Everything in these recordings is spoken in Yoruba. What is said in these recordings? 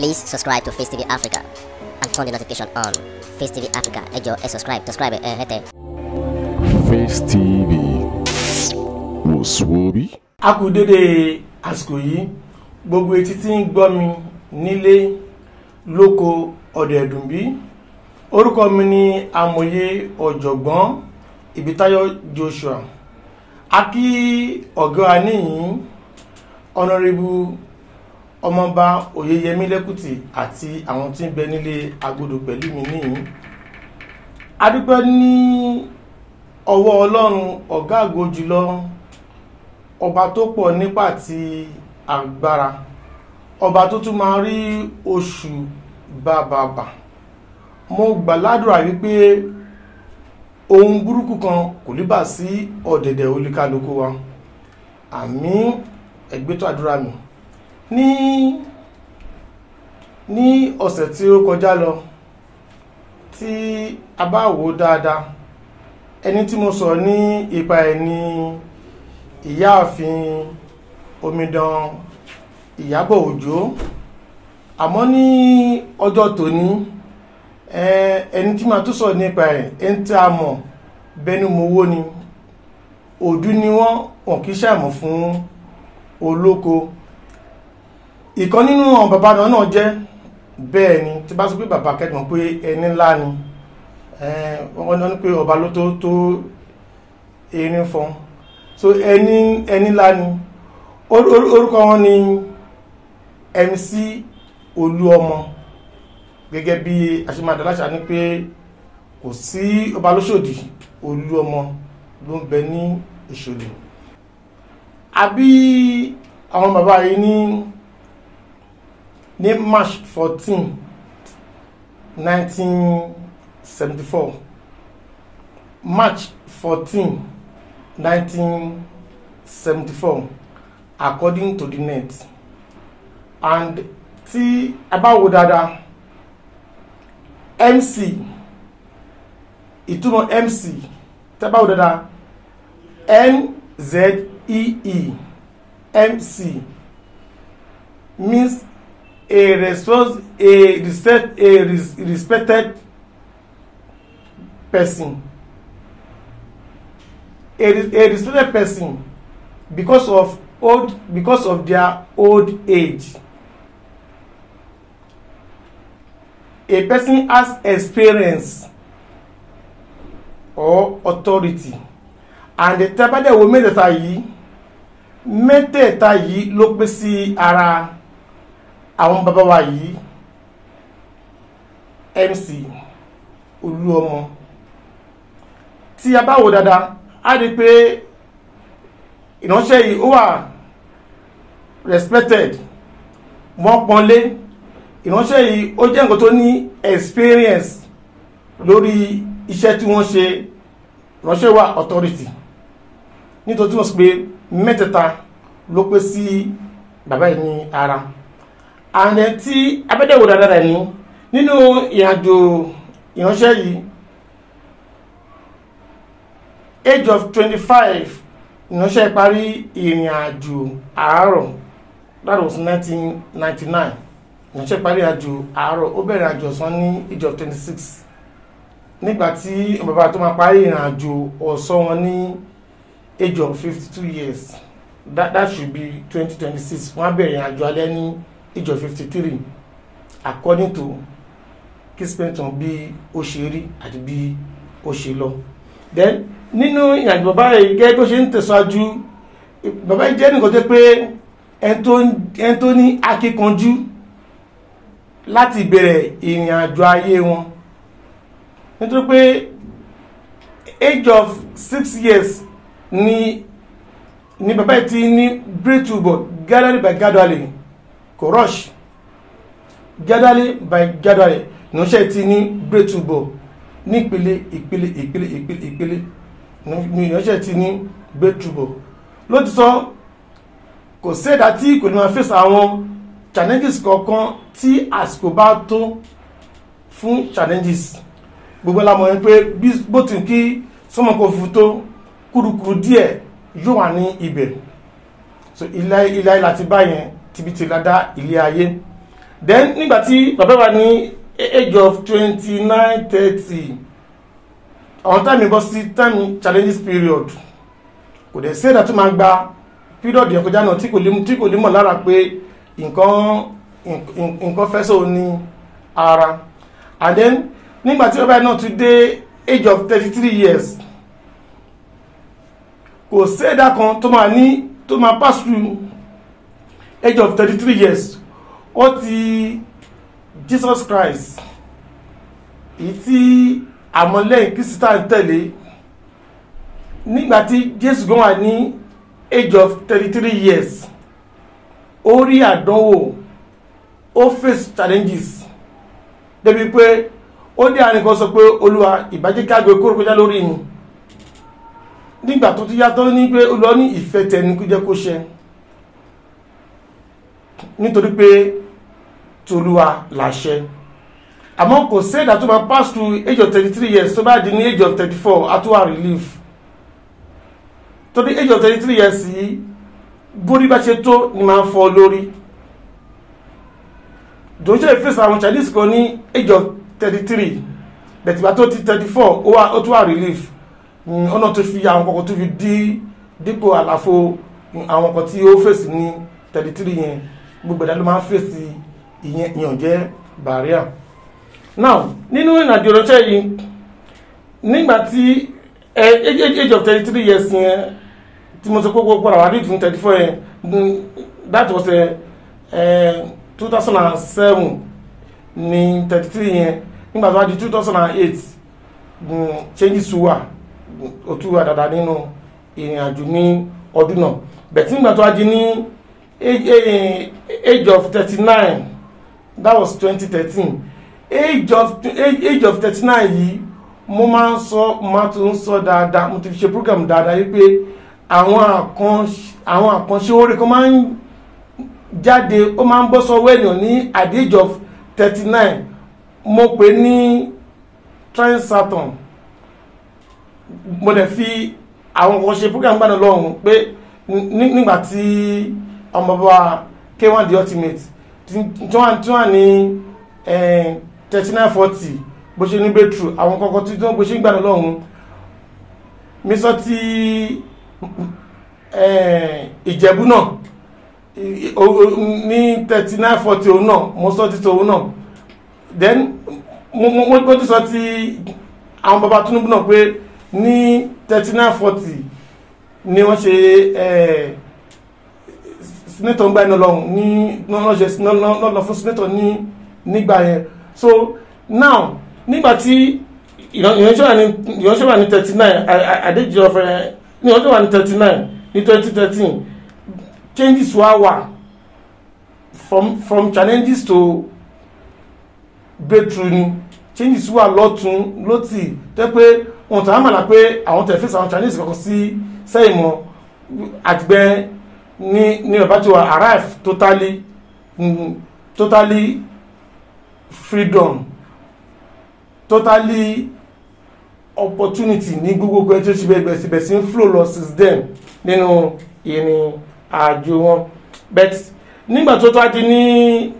Please subscribe to Face TV Africa and turn the notification on. Face TV Africa, ẹ jọ̀ọ́ ẹ subscribe, subscribe ẹ hẹ́tẹ̀. Face TV wò sùwòbí. a kú dédé àsìkò yìí gbogbo etí tí ń gbọ́ mi nílé lóko ọ̀dẹ̀ ẹ̀dùnbí orúkọ mi ni amòye ọ̀jọ̀gbọ́n ìbítáyọ̀ Joshua a kí ọ̀gá wa níyìn ọ̀nàrẹ́bù ọmọọba oyeyemi lẹ́kùtì àti àwọn tí ń bẹ nílé agodo pẹ̀lú mi níyìn a dúpẹ́ ní ọwọ́ ọlọ́run ọ̀gá àgọ́ jùlọ ọba tó pọ̀ nípa ti agbára ọba tó tún máa rí oṣù bàbàbà mo gbàládùra wípé ohun burúkú kan kò ní bà sí ọ̀dẹ̀dẹ̀ olúkálukú wa àmín ẹgbẹ́tọ̀ àdúrà mi ní ní ọ̀sẹ̀ tí ó kọjá lọ tí a bá wò dáadáa ẹni tí mo sọ ní ipa ẹ̀ ní ìyáàfin omidan ìyábọ̀ òjó àmọ́ ní ọjọ́ tòní ẹni tí ma tó sọ nípa ẹ̀ ẹni tí a mọ̀ bẹnu mowó ni òdú ni wọ́n wọ́n kìí ṣàmọ̀ fún olóko ìkan nínú àwọn bàbá náà náà jẹ́ bẹ́ẹ̀ ni tí bá sọ pé bàbá kẹ́gbọ̀n pé ẹni ńlá ni wọ́n ní pé ọba ló tó tó erin fọ́n so ẹni ẹni ńlá ni orúkọ wọn ni MC Olúọmọ gẹ́gẹ́ bí aṣemádaláṣà ní pé kò sí ọba lóṣòdì Olúọmọ ló ń bẹ ní Ìṣòlè àbí àwọn bàbá yìí ní ní March fourteen nineteen seventy four March fourteen 1974 according to the net and tí a bá wò dáadáa MC ìtumọ̀ MC tí a bá wò dáadáa NZEE MC means a response a respect a res, respected person a, a respected person because of old because of their old age a person has experience or authority and the tẹ́bádẹ́wò mẹ́tẹ̀ẹ̀ta yìí mẹ́tẹ̀ẹ̀ta yìí ló pé sí ara àwọn bàbá wa yìí MC Olúọmọ tí a bá wò dáadáa a rí pé ìránṣẹ́ yìí ó wà respected wọ́n pọ́nlé ìránṣẹ́ yìí ó jẹ́ nǹkan tó ní experience lórí iṣẹ́ tí wọ́n ṣe ìránṣẹ́ wà authority nítorí tí wọ́n sọ pé mẹ́tẹ̀ẹ̀ta ló pé sí bàbá yìí ní ara ààrẹ tí abẹ́dẹ̀wò dáadáa rẹ̀ ní nínú ìrìnàjò ìránṣẹ́ yìí age of twenty-five ìránṣẹ́ parí ìrìn àjò àárọ̀ that was nineteen ninety-nine ìránṣẹ́ parí àjò àárọ̀ ó bẹ̀rẹ̀ àjò ọ̀sán ní age of twenty-six nígbà tí bàbá tó máa parí ìrìn àjò ọ̀sán wọn ní age of fifty-two years that that should be twenty twenty-six wọ́n á bẹ̀rẹ̀ ìrìn àjò alẹ́ ní age of fifty-three according to Kingston bí ó ṣe rí àti bí ó ṣe lọ then nínú ìrìnàjò bàbá yìí gẹ́gẹ́ tó ṣe ń tẹ̀síwájú bàbá yìí jẹ́ nìkan tó pé ẹni tó ní akíkanjú láti bẹ̀rẹ̀ ìrìnàjò ayé wọn nítorí pé age of six years ni ni bàbá yìí ti ní breathable gradually by gradually kò rush gradually by gradually ìránṣẹ́ ti ní breathable ní ìpele ìpele ìpele ìpele ìpele ní ìránṣẹ́ ti ní breathable lótìtọ́ kò sẹ́dá tí kò ní máa fèsì àwọn challenges kọ̀ọ̀kan tí àsìkò bá tó fún challenges gbogbo la mọ̀ pé bó ti kí sọ́mọ̀kò fún tó kúrukúru díẹ̀ yóò wà ní ibẹ̀ so ilé ilé láti báyẹn tibítì ládá ilé ayé then nígbà tí bàbá wa ní age of twenty nine thirty àwọn táìmì bọ́ sí táìmì challenges period kò dẹ̀ sí ẹ̀dá tó máa gba period yẹn kọjá náà tí kò lè tí kò lè mọ̀ lára pé nǹkan nǹkan fẹ́ sọ ní ara and then nígbà tí bàbá yẹn náà tún dé age of thirty three years kò sí ẹ̀dá kan tó máa ní tó máa pass through age of thirty three years ó ti Jesus Christ èyí tí àmọ́lẹ́yìn kristian tẹ̀lé nígbàtí Jésù gan wà ní age of thirty three years ó rí àdánwò ó face challenges débi pé ó dé àárín kan sọ pé olúwa ìbàjẹ́ kágbé kóró kọjá lórí mi nígbà tó ti yàtọ̀ ní pé olúwa ní ìfẹ́ tẹni kó jẹ́ kó ṣẹ nítorí pé tolúwa làṣẹ àmọ́ kò sí ẹ̀dá tó máa pass through age of thirty three years tó bá di ní age of thirty four àtúwà relief tó di age of thirty three years yìí bórí bá ṣe tó ni máa ń fọ́ lórí dòńṣẹ́ ìfẹ́sì àwọn chinese kan ní age of thirty three bẹ̀tìgbà tó ti thirty four ó tún wà relief ọ̀nà tó fi àwọn kọ̀ọ̀kan tó fi dí dípò àlàfo àwọn kan tí ó fèsì ní thirty three yẹn gbogbo ẹ̀dá ló máa ń fèsì ìyẹn ìyàn jẹ́ barrier now nínú ìrìnàjò ránṣẹ́ yìí nígbà tí age of thirty three years yẹn tí mo sọ pé gbogbo àwọn àdéhùn fún thirty four yẹn that was two thousand and seven ní thirty three yẹn nígbà tó wá di two thousand and eight changes wà ó tún wà dáadáa nínú ìrìnàjò ní ọdún náà bẹ̀tí nígbà tó wá di ní age of thirty nine that was twenty thirteen age of age of thirty nine yìí mo máa ń sọ mo máa tún ń sọ dáadáa mo ti fi ṣe program dáadáa yìí pé àwọn àkànṣe àwọn àkànṣe oore kan máa ń jáde ó máa ń bọ́ sọ́wọ́ ènìyàn ní at the age of thirty nine mo pè ní Trisaturn mo dẹ̀ fi àwọn kan ṣe program gbàdán lọ́hùn pé nígbà tí ọmọ bàbá K1 the ultimate tí wọ́n ní thirty nine forty bó ṣe ní breakthrough àwọn kọ̀ọ̀kan tí wọ́n bó ṣe ń gbàdán lọ́hùn mi sọ ti ìjẹ̀bú náà ní thirty nine forty òun náà mo sọ ti tòun náà then mo tún sọ ti àwọn baba Tinubu náà pé ní thirty nine forty ni wọ́n ṣe senator ń gbà iná lọ́hùn ní lọ́lọ́ fún senator ní nígbà yẹn so now nígbà tí ìránṣẹ́ wà ní thirty nine àdéjì ọ̀fẹ́ ìránṣẹ́ wà ní thirty nine ní twenty thirteen changes wá wà from from challenges to breakthrough ni changes wà lọ́tún lọ́tì tẹ́ pé wọn tàn án mọ̀lá pé àwọn tẹ̀ fèsì àwọn chinese kankan sí sẹ́yìn mọ́ àtìgbẹ́ ní ní ọba tí wà arrive totally mm, totally freedom totally opportunity ní gbogbo ẹjọ́ ṣe bẹ̀rẹ̀ síbẹ̀ sí ń flow lọ since then nínú ìrìn àjò wọn but nígbà tó tó á di ní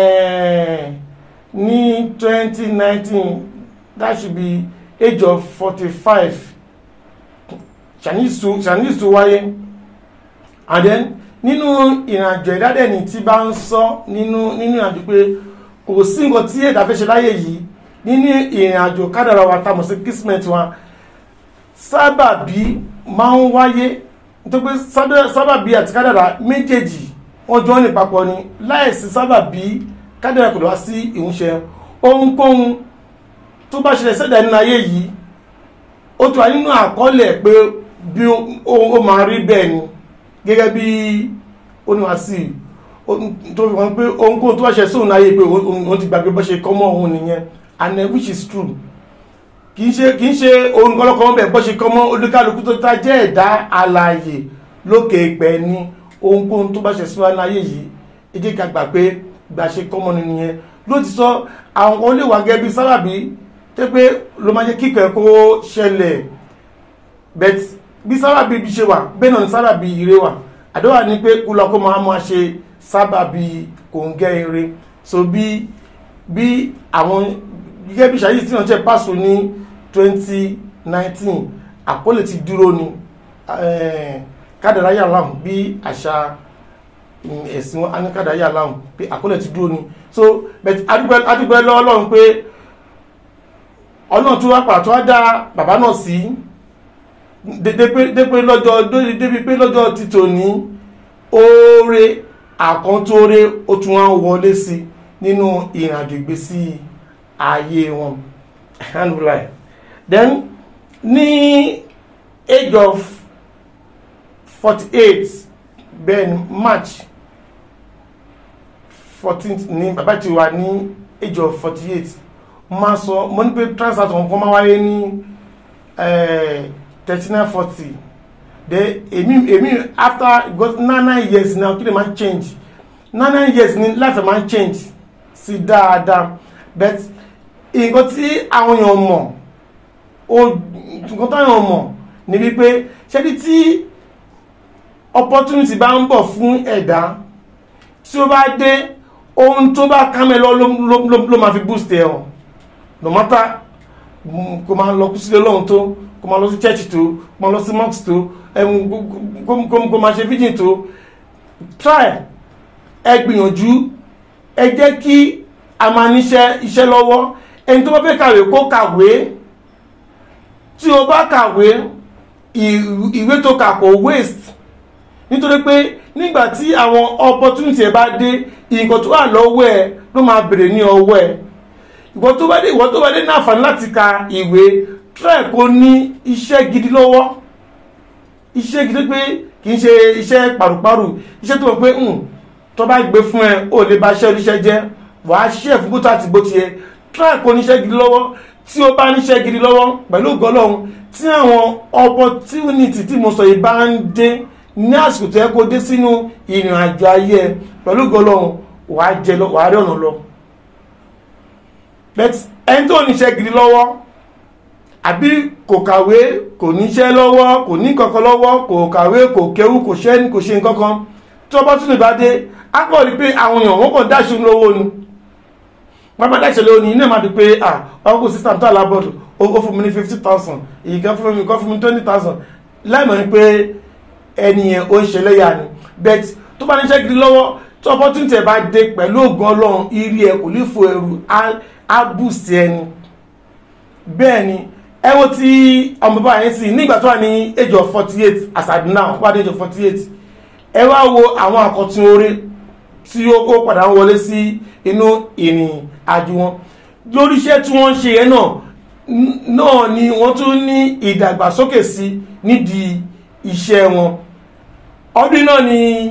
ní twenty nineteen that should be age of forty five chinese to chinese to wáyé and then nínú ìrìnàjò ìdádẹ́ni tí bá ń sọ nínú nínú ìrìnàjò pé kò sí nǹkan tí ẹ̀dá fẹ́ ṣe láyé yìí nínú ìrìnàjò kádàrà wa tá mọ̀ sí kismet wa sábàbí máa ń wáyé nítorí pé sábàbí àti kádàrà méjèèjì wọ́n jọ ní papọ̀ ni láìsí sábàbí kádàrà kò lọ wá sí ìmúṣẹ ohunkóhun tó bá ṣẹlẹ̀ sẹ́dá nínú ayé yìí ó tó wà nínú àkọọ́lẹ̀ pé bí ó máa rí bẹ́ẹ̀ ni gẹ́gẹ́ bí oníwàsí tó fi wọ́n pé ohunkóhun tó bá ṣe sóhun ayé pé òun ti gbàgbé bọ́ ṣe kọ́mọ́ òun nìyẹn and uh, which is true kìí ṣe kìí ṣe ohun kọ́lọ́kọ́ bẹ̀ bọ́ ṣe kọ́mọ́ olúkálukú tó ta jẹ́ ẹ̀dá alààyè lókè ìpẹ́ ní ohunkóhun tó bá ṣe síwájú ayé yìí ẹ jẹ́ ká gbà pé gbà ṣe kọ́mọ́ nìyẹn ló ti sọ àwọn kan lè wà gẹ́gẹ́ bí sábàbí tẹ́ pé ló máa jẹ́ kíkẹ́ kó ṣẹlẹ̀ bet bí sábàbí ibi ṣe wà bẹ́ẹ̀ náà ni sábàbí ire wà àdéhùn ni pé kó lọ kó máa máa ṣe sábàbí kòǹgẹ́ ire so bí bí àwọn gẹ́gẹ́ bí ṣáyé tí wọ́n jẹ́ pàṣọ ní 2019 àkọlé ti dúró ni eh, kádàrá yà láhùn bí àṣà mm, ẹ̀sìn wọn á ní kádàrá yà láhùn pé àkọlé ti dúró ni so but adúpẹ́ adúpẹ́ lọ́wọ́ Ọlọ́run pé ọlọ́run tó wá pàtó tó wá dá bàbá náà sí dédé lọ́jọ́ débi pé lọ́jọ́ títò ní oore àkọ́ntóore ó tún wá wọlé sí nínú ìrìnàjò ìgbésí ayé wọn alhamdulillah then ní age of forty eight ben march fourteenth ní bàbá ti wà ní age of forty eight máa sọ mo ní pé transact kan máa wáyé ní thirty nine forty de èmi èmi after because nine nine years now kí lè máa change nine nine years ni life máa change sí dáadáa but nǹkan tí àwọn èèyàn mọ̀ o nǹkan tí àwọn èèyàn mọ̀ ni wípé ṣẹ́ni tí opportunity bá ń bọ̀ fún ẹ̀dá tí ó bá dé ohun tó bá kámẹ́ lọ ló máa fi boost ẹ̀ hàn no matter kò máa lọ kú sílé lọ́hùn tó kò máa lọ sí church tó kò máa lọ sí mosque tó kò máa ṣe virgin tó try ẹ gbìyànjú ẹ jẹ́ kí a máa níṣẹ́ iṣẹ́ lọ́wọ́ ẹni tó bá fẹ́ kàwé kó kàwé tí o bá kàwé ìwé tó kà kò waste nítorí pé nígbà tí àwọn opportunity ẹ bá dé nǹkan tó wà lọ́wọ́ ẹ ló máa bèrè ní ọwọ́ ẹ ìwọ tó bá dé ìwọ tó bá dé ní àǹfààní láti ka ìwé try kó ní iṣẹ́ gidi lọ́wọ́ iṣẹ́ gidi pé kì í ṣe iṣẹ́ pàrùpàrù iṣẹ́ tó mọ̀ pé tó bá gbé fún ẹ ò lè ba iṣẹ́ oníṣẹ́ jẹ́ wàá ṣe é fún bó tó àti bó ti yẹ try kó níṣẹ́ gidi lọ́wọ́ tí ó bá níṣẹ́ gidi lọ́wọ́ pẹ̀lú ògọ́lọ́hún tí àwọn opportunity tí mo sọ yìí bá ń dé ní àsìkò tó yẹ kó dé sínú ìrìn àjò ayé ẹ pẹ̀lú ògọ́lọ́hún wàá jẹ lọ wàá rí ọ̀nà lọ but ẹni tó níṣẹ́ gidi lọ́wọ́ àbí kò kàwé kò níṣẹ́ lọ́wọ́ kò ní kankan lọ́wọ́ kò kàwé kò kéwú kò ṣẹ́ kò ṣe nǹkankan tí wọ́n bá tún lè bá dé á kọ́ rí pé àwọn èèyàn wọ́n kàn dáṣe lówó ni wọ́n bá dáṣe lówó ni iná máa di pé ah ọkọ̀ sísá tó alábọ̀dù ó fún mi ní fifty thousand èyí kan fún mi kan fún mi twenty thousand láìmọ̀ ni pé ẹni yẹn ó ń ṣe lẹ́yà ni but tó bá níṣẹ́ gidi lọ́wọ́ tí opportunity ẹ̀ bá dé pẹ̀lú ògùn ọlọ́run irí ẹ̀ kò ní fo ẹrù á boost ẹni bẹ́ẹ̀ ni ẹ wo ti ọmọ bàbá yẹn sí nígbà tó wà ní age of forty eight as at now wà ní age of forty eight ẹ wá wo àwọn àkọtun oore tí ó padà ń wọlé sí inú ìrìn àjò wọn lórí iṣẹ́ tí wọ́n ń ṣe yẹn náà náà ni wọ́n tún ní ìdàgbàsókè sí nídìí iṣẹ́ wọn ọdún náà ni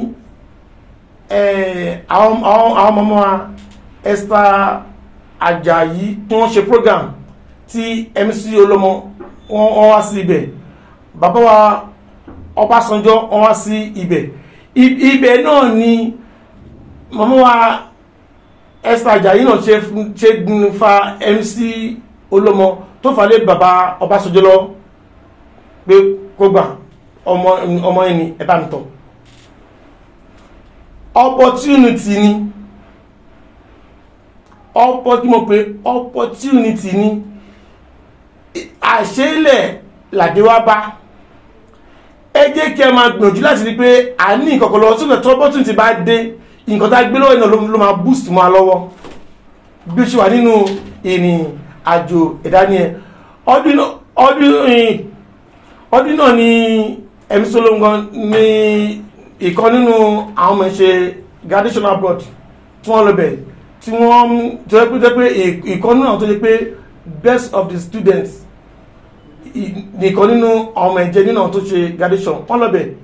àwọn ọmọ wa Esther Ajayi tí wọ́n ṣe program tí MC Olómọ wọ́n wá sí ibẹ̀ bàbá wa Ọbásanjọ́ wọ́n wá sí ibẹ̀ ibẹ̀ náà ni màmá wa Esther Ajayi náà ṣe ṣe fa MC Olómọ tó fà lé bàbá Ọbásanjọ́ lọ pé kó gbà ọmọ ọmọ ẹni ẹ bá mi tọ̀ opportunity ni ọ̀pọ̀ tí mo pè opportunity ni àṣẹ́lẹ̀ làdéwá bá ẹ jẹ́ kí ẹ máa gbìyànjú láti rí pé a ní nǹkan kan lọ́wọ́ sílẹ̀ tí opportunity bá dé nǹkan tá a gbé lọ́wọ́ iná ló máa boost mọ́ a lọ́wọ́ bí ó ṣe wà nínú ìrìn àjò ìdání ẹ ọdún ọdún náà ni ẹ̀mí solongan ní ìkan nínú àwọn ọmọ ìṣe graduation abroad tí wọ́n lọ bẹ̀ tí wọ́n tó yẹ pé tó yẹ pé ìkan nínú àwọn tó yẹ pé best of the students nìkan nínú ọmọ ẹ̀jẹ̀ nínú àwọn tó ṣe graduation wọ́n lọ bẹ̀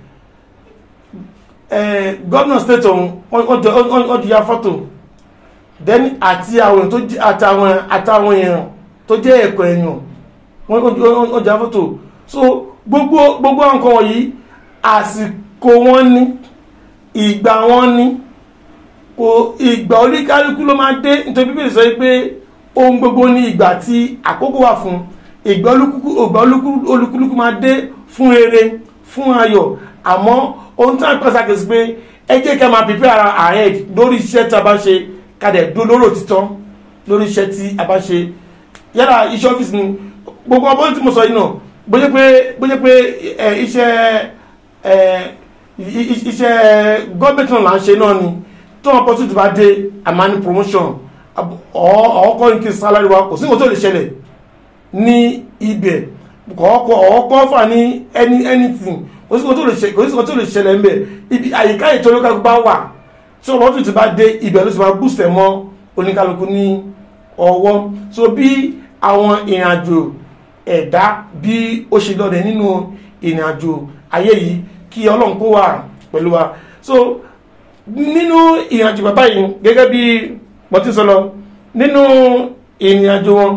governor state ọ̀hún wọ́n jù ya fọ́tò then àti àwọn tó àtàwọn àtàwọn èèyàn tó jẹ́ ẹ̀kọ́ èèyàn wọ́n jù ya fọ́tò so gbogbo gbogbo nǹkan wọ̀nyí àsìkò wọn ní ìgbà wọn ní kò ìgbà oníkálukú ló máa dé nítorí bíbélì sọ pé ohun gbogbo ní ìgbà tí àkókò wà fún ìgbà olúkúlùkù máa dé fún rere fún ayọ̀ àmọ́ ohun tí wọ́n pẹ́ sàkíyèsí pé ẹ jẹ́ kí a máa prepare ara ahead lórí iṣẹ́ tí a bá ṣe kádẹ̀ dó lóró òtítọ́ lórí iṣẹ́ tí a bá ṣe yálà iṣẹ́ ọ́fíìsì ni gbogbo ọmọ tí mo sọ yìí náà bóyá pé bóyá pé ẹ iṣẹ́ ẹ i- i- iṣẹ́ gọ́ọ̀mẹ̀ntì náà là ń ṣe náà ni tó wọn pọ́sítì bá dé àmàní promotion ọ̀ọ́kọ́ ní kí sálárì wa kò sí nǹkan tó lè ṣẹlẹ̀ ní ibẹ̀ kọ̀ọ̀kọ̀ ọ̀ọ́kọ́ fà ní any anything kò sí nǹkan tó lè ṣe- kò sí nǹkan tó lè ṣẹlẹ̀ ń bẹ̀ ibi àyíká ètò olókàlùkù bá wà tí ọmọ tó ti bá dé ibẹ̀ ló ti máa bùsẹ̀ mọ́ oníkálukú ní ọwọ́ so bí àwọn ìrìnàjò ẹ̀dá bí ó ṣe lọ́dẹ̀ nínú ìrìnàjò ayé yìí kí ọlọ́run kó wà pẹ̀lú wa so nínú ìrìnàjò bàbá yìí gẹ́gẹ́ bí pọ̀tí sọ lọ nínú ìrìnàjò wọn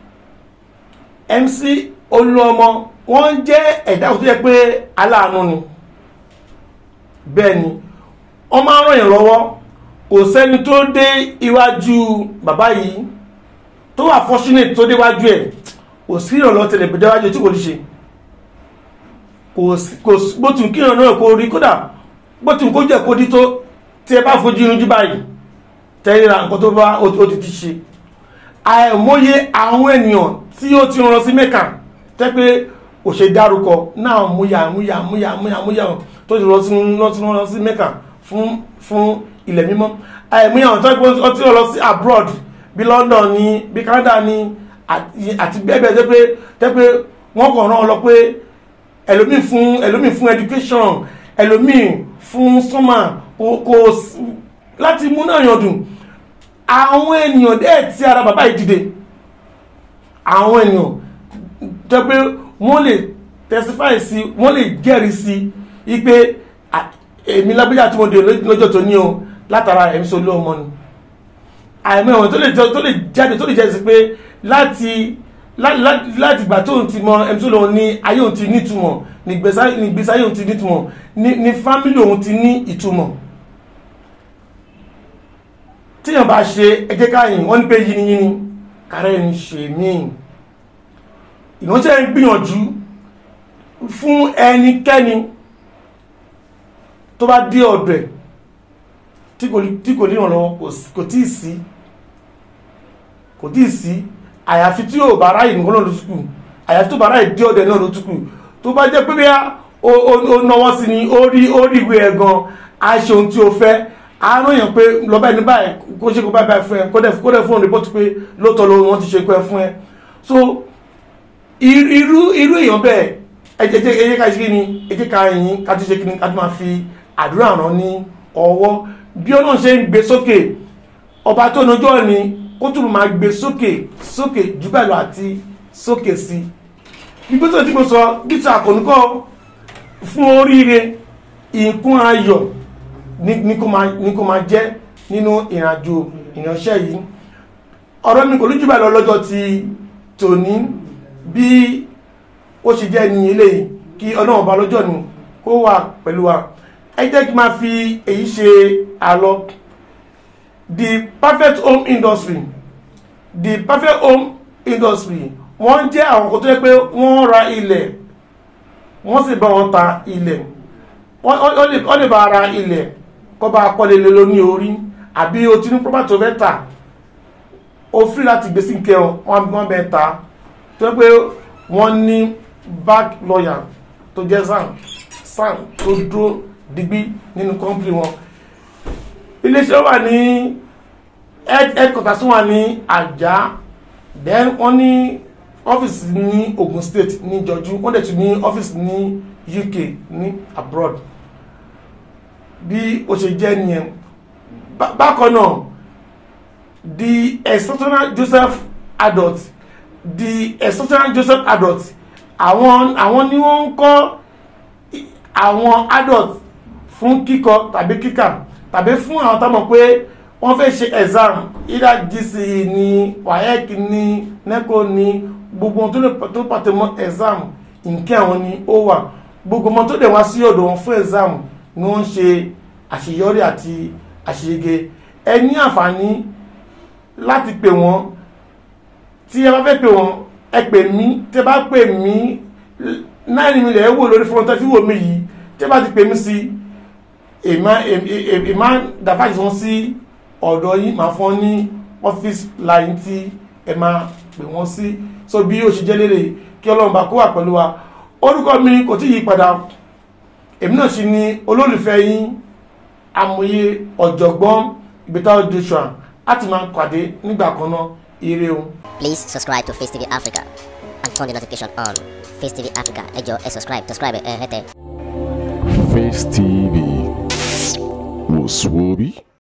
MC Olúọmọ wọ́n jẹ́ ẹ̀dá tó jẹ́ pé aláàánú ni bẹ́ẹ̀ ni wọ́n máa ń ràn yàn lọ́wọ́ kò sẹ́ni tó dé iwájú bàbá yìí tó wà fortunate tó déwájú ẹ̀ kò sí ìrànlọ́ tẹ̀lé déwájú tí kò ní ṣe kò sí kò sí bó tún kí ìrànlọ́ náà kó rí kódà bó tún kó jẹ́ kó dí tó tí ẹ bá fojú irun jú báyìí tẹ́lera nǹkan tó bá ó ó ti ti ṣe àìmọye àwọn ènìyàn tí ó ti rán sí mẹ́kà tẹ́ pé kò ṣe dárúkọ náà múyà múyà múyà múyà múyà tó ti rán sí rán sí rán sí mẹ́kà fún fún ilẹ̀ mímọ́ àìmọye àwọn tó ó ti rán sí abroad bí London ní bí Canada ní àti àti bẹ́ẹ̀ bẹ́ẹ̀ tẹ́ pé tẹ́ pé wọ́n kàn rán ọ lọ pé ẹlòmíì fún ẹlòmíì fún education ẹlòmíì fún summer kò kò s- láti mú náà yàn dùn àwọn ènìyàn dẹ́ tí ara bàbá yìí dìde àwọn ènìyàn jẹ́ pé wọ́n lè testify sí wọ́n lè jẹ́rìí sí wípé à- èmi lágbéjà tí mo dé lọ́jọ́ tó ní o látara ẹ̀mí sọ lé ọmọ ni àìmọ́ ẹ̀wọ̀n tó lè jẹ́- tó lè jáde tó lè jẹ́ sí pé láti lá- lá- láti ìgbà tóun ti mọ ẹ̀mí sọ lóun ní ayé òun ti nítumọ̀ nígbèsí ayé òun ti nítumọ̀ ní ní fámílì òun ti ní ìtumọ̀ tíyàn bá ṣe ẹjẹ́ káyìn wọ́n ní pé yíniyíní kàrẹ́ ń ṣe míì ìránṣẹ́ ń gbìyànjú fún ẹnikẹ́ni tó bá dé ọ̀dọ̀ ẹ̀ tí kò tí kò níwọ̀n lọ́wọ́ kò sí- kò tíì sí kò tíì sí àyàfi tí yóò bá ráyè nìkan náà ló túkù àyàfi tó bá ráyè dé ọ̀dọ̀ ẹ̀ náà ló túkù tó bá jẹ́ pé bí ó náwó sí ni ó rí ó rí ìwé ẹ̀ gan a ṣe ohun tí ó fẹ́ a rán yàn pé lọ́ba ẹni báyìí kó ṣe kó báyìí báyìí fún ẹ kó dẹ̀ kó dẹ̀ fún òun rìpọ́tù pé lóòótọ́ ló wọ́n ti ṣe kó ẹ fún ẹ so irú irú irú èèyàn bẹ́ẹ̀ ẹ jẹ́ ẹ jẹ́ ká ṣe kí ni ẹ jẹ́ ká yìn ká tún ṣe kí ni ká tún máa fi àdúrà ràn ní ọwọ́ bí ọlọ́run ṣe ń gbé sókè ọba tó nojọ́ ni kó tún máa gbé sókè sókè jù bẹ́ẹ̀ lọ àti sókè sí i gbígbé tó ti mo sọ gíta àkọ́nùkọ́ fún oríire ìkún ayọ̀ ní ní kó máa ní kó máa jẹ́ nínú ìrìnàjò ìránṣẹ́ yìí ọ̀rọ̀ mi kò lójú bá lọ lọ́jọ́ ti tòní bí ó ṣe jẹ́ ní eléyìí kí ọlọ́run bá lọ́jọ́ ni kó wà pẹ̀lú wa ẹ jẹ́ kí n máa fi èyí ṣe àlọ́ the perfect home industry the perfect home industry wọ́n jẹ́ àwọn kan tó yẹ pé wọ́n ra ilẹ̀ wọ́n sì bá wọn ta ilẹ̀ wọ́n wọ́n lè wọ́n lè bá ara ilẹ̀ kọ́ bá kọ́lé lé lóní orí àbí o ti ní property tó fẹ́ tà o free láti gbé sí nkẹ́ wọn wọ́n bẹ ta tó yẹ pé wọ́n ní back lawyer tó jẹ́ sam sam tó dúró digbí nínú company wọn iléeṣẹ́ wà ní head headquarters wà ní Àjà then wọ́n ní ọ́fíìsì ní Ogun State ní Jọjú wọ́n dẹ̀ tún ní ọ́fíìsì ní UK ní abroad bí ó ṣe jẹ́ nìyẹn Bá- bákan náà the exceptional Joseph adult the exceptional Joseph adult àwọn àwọn ni wọ́n ń kọ́ i- àwọn adult fún kíkọ tàbí kíkà tàbí fún àwọn tó mọ̀ pé wọ́n fẹ́ ṣe exam either GCE ní WAEC ní NECO ní gbogbo ohun tó lè tó pàtẹ mọ́ exam nǹkan àwọn ni ó wà gbogbo ọmọ tó dẹ̀ wá sí ọ̀dọ̀ wọn fún exam ni wọ́n ń ṣe àṣeyọrí àti àṣeyege ẹ ní àǹfààní láti pè wọ́n tí ẹ bá fẹ́ pè wọ́n ẹ pè mí tí ẹ bá pè mí náà ni mi lè wò lórí fún ọtọ́ tí wò mí yìí tí ẹ bá ti pè mí sí ìmá ìmá dàfáàjì wọn sí ọ̀dọ̀ yín máa fọ́n ní ọ́fíìsì line tí ẹ máa pè wọ́n sí so bí ó ṣe jẹ́ lélẹ̀ kí ọlọ́run bá kó wà pẹ̀lú wa orúkọ mi kò tí yí padà èmi náà sì ni olólùfẹ́ yín amòye ọ̀jọ̀gbọ́n ìgbésà joshua láti máa pàdé nígbà kan náà ire o. Please subscribe to Face TV Africa and turn the notification on. Face TV Africa, ẹ jọ̀ọ́ ẹ subscribe, subscribe ẹ hẹ́tẹ̀. Face TV was Swoby.